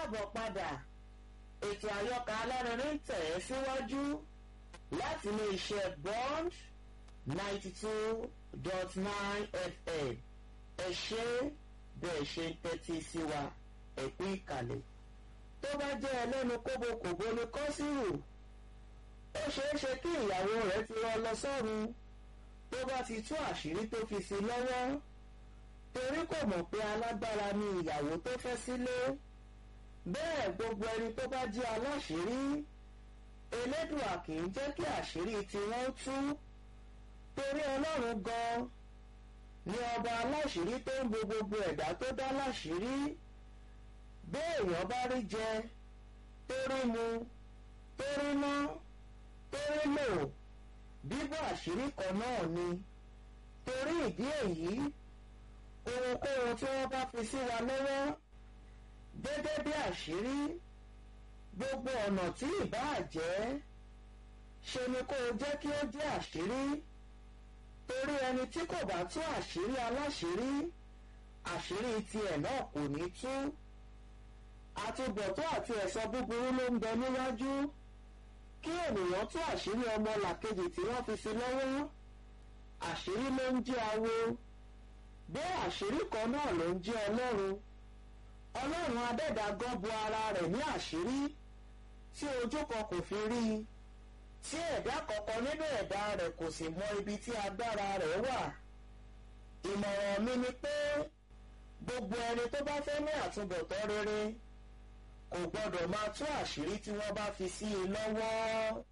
káàbọ̀ padà ètò àyọkà alárinrin ń tẹ̀ ẹ́ síwájú láti ilé iṣẹ́ bond ninety two dot nine fm ẹ ṣe bẹ́ẹ̀ ṣe ń tẹ́tí sí wa ẹ̀kú ìkàlẹ̀ tó bá jẹ́ ẹlẹ́nu kóbokòbo ni kọ́sìrù ó ṣeé ṣe kí ìyàwó rẹ̀ ti rán lọ sọ́run tó bá ti tú àṣírí tó fi sí lọ́wọ́ torí kò mọ̀ pé alágbára ni ìyàwó tó fẹ́ sílé bẹ́ẹ̀ gbogbo ẹni tó bá jẹ́ aláṣírí elédùà kì í jẹ́ kí àṣírí tiwọn tú torí ọlọ́run gan ni ọba aláṣírí tó ń bo gbogbo ẹ̀dá tó dá láṣírí béèyàn bá rí jẹ torí mu torí ná torí lò bíbọ̀ àṣírí kan náà ni torí ìdí èyí ohunkóhun tí wọ́n bá fi sí wa lọ́wọ́ gẹ́gẹ́ bí àṣírí gbogbo ọ̀nà tí ìbáà jẹ́ ṣe ni kó o jẹ́ kí ó jẹ́ àṣírí torí ẹni tí kò bá tú àṣírí aláṣírí àṣírí tiẹ̀ náà kò ní tú àtúbọ̀tán àti ẹ̀san búburú ló ń bẹ níwájú kí ènìyàn tú àṣírí ọmọ làkejì tí wọ́n fi sí lọ́wọ́ àṣírí ló ń jẹ́ awo bẹ́ẹ̀ àṣírí kan náà ló ń jẹ́ ọlọ́run ọlọ́run adẹ́dàgán bo ara rẹ̀ ní àṣírí tí ojú kan kò fi rí i tí ẹ̀dá kankan nínú ẹ̀dá rẹ̀ kò sì mọ ibi tí agbára rẹ̀ wà ìmọ̀ràn mi ni pé gbogbo ẹni tó bá fẹ́ ní àtúbọ̀tán rere kò gbọ́dọ̀ máa tú àṣírí tí wọ́n bá fi sí i lọ́wọ́.